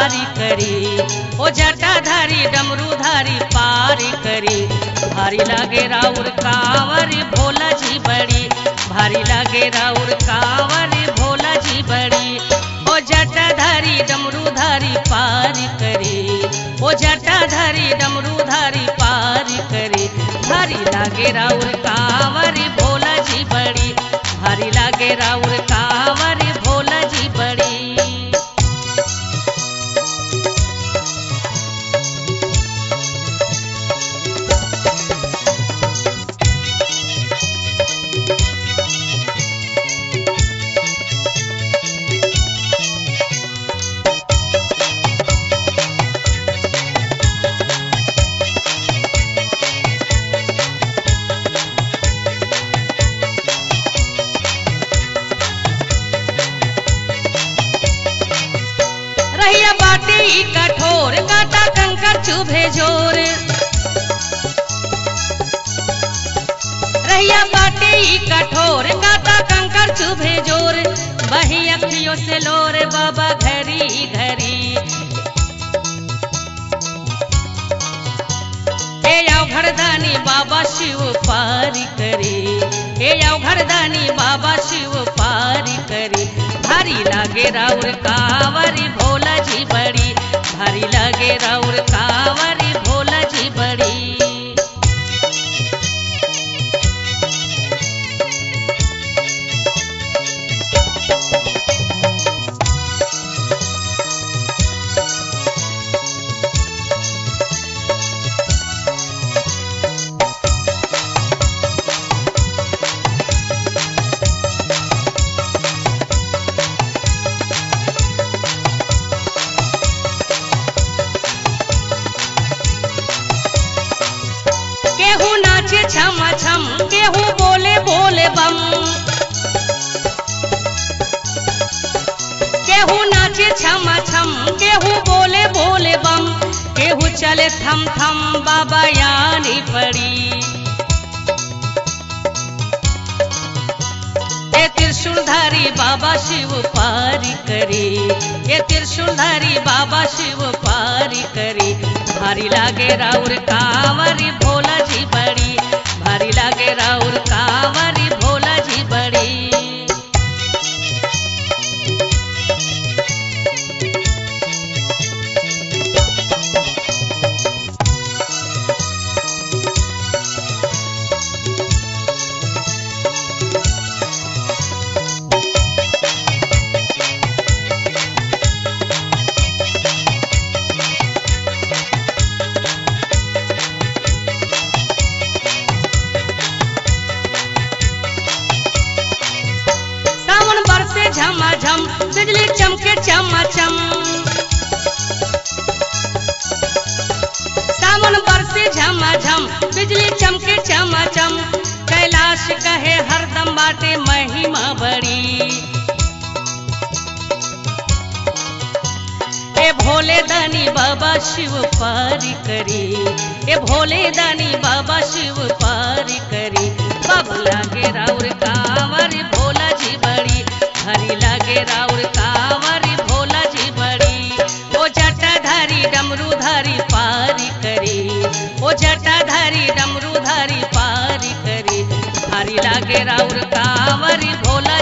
पारी करी ओ जटाधारी डमरूधारी पारी करी भारी लागे राउर कांवर भोला जी बड़ी भारी लागे राउर कांवर भोला जी बड़ी ओ जटाधारी डमरूधारी पारी करी ओ जटाधारी डमरूधारी पारी करी भारी लागे राउर कांवर भोला जी बड़ी भारी लागे राउर कांवर भोला जी बड़ी रहिया बाटे ई कठोर काटा कंकर चुभे जोर रहिया बाटे ई कठोर काटा कंकर चुभे जोर बही अखियों से लोर बाबा घरी घरी हे आओ घरदानी बाबा शिव पारी करी हे आओ घरदानी बाबा शिव पारी करी भारी लागे राउर कांवरी भोला जी बड़ी भारी लागे राउर कांवरी भोला जी बड़ी केहू नाचे छम छम केहू बोले बोले बम केहू नाचे छम छम केहू बोले बोले बम केहू चले थम थम बाबा यानी पड़ी ये त्रिशूलधारी बाबा शिव पारी करी ये त्रिशूलधारी बाबा शिव पारी करी भारी लागे राउर कांवरी भोला जी बड़ी भारी लागे राउर कांवरी भोला जी बड़ी सावन बरसे झमाझम बिजली चमके चमाचम सावन बरसे झमाझम बिजली चमके चमाचम कैलाश कहे हरदम बाटे महिमा बड़ी ए भोले दानी बाबा शिव पारी करी ए भोले दानी बाबा शिव पारी करी बाबू लागे राउर कांवर भोला जी बड़ी हरी लागे राउर कांवर भोला जी बड़ी ओ जटाधारी डमरूधारी पारी करी ओ जटाधारी डमरूधारी पारी करी हरी लागे राउर कांवर भोला